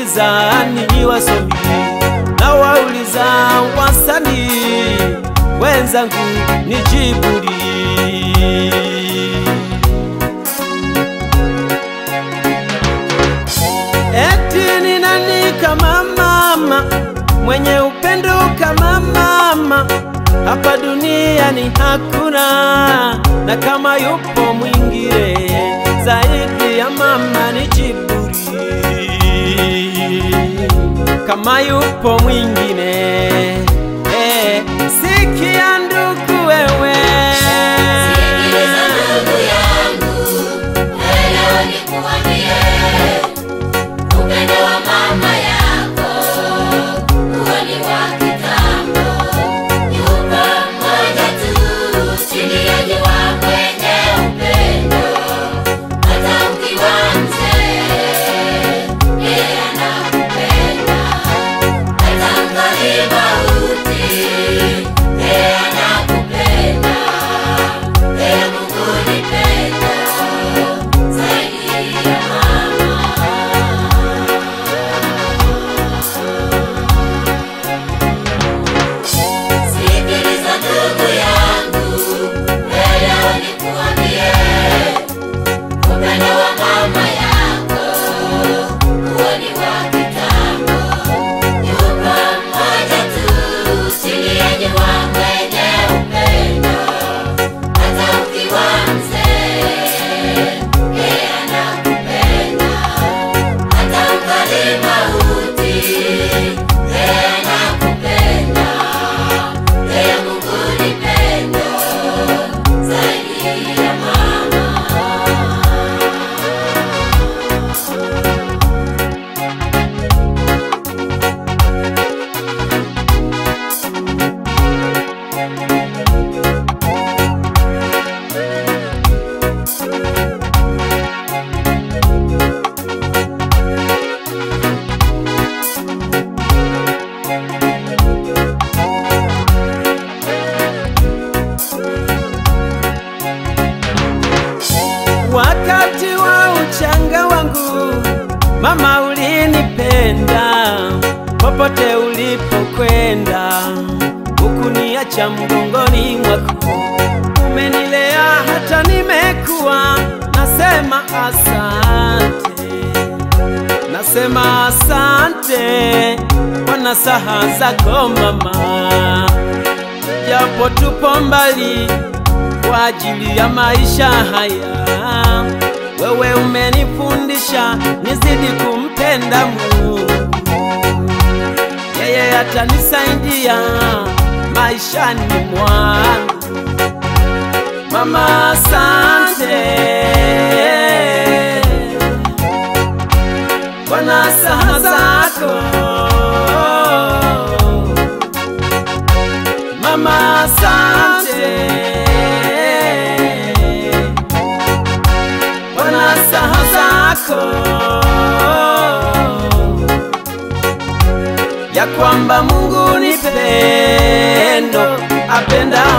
nawauliza ni wasomi, nawauliza wasanii wenzangu, nijibuli. Eti ni nani kama mama mwenye upendo kama mama hapa duniani hakuna, na kama yupo mwingine zaidi ya mama ni Jiburi. Kama yupo mwingine eh, sikia ndugu wewe Sikiliza ndugu yangu, elewa nikuambie, upendo wa mama yako huo ni wa kitambo. Yupo mmoja tu chini ya jua mwenye upendo, hata ukiwa mzee, yeye anakupenda. Hata mkali mauti, yeye anakupenda. Ee Mungu nipenda zaidi ya mama. Sikiliza ndugu yangu, elewa nikuambie, upendo wa mama yako huo ni wa kitambo. Yupo mmoja tu chini ya jua mwenye upendo, hata ukiwa mzee, yeye anakupenda. Hata mkali mauti, yeye anakupenda. Ee Mungu nipenda zaidi ya mama. Wakati wa uchanga wangu mama, ulinipenda popote ulipokwenda, hukuniacha mgongoni mwako, umenilea hata nimekuwa. Nasema asante, nasema asante kwa nasaha zako mama, japo tupo mbali kwa ajili ya maisha haya. Wewe umenifundisha nizidi kumpenda Mungu, yeye atanisaidia maishani mwangu. Mama, asante kwa nasaha zako Mama, asante kwa nasaha zako ya kwamba Mungu ni pendo, apenda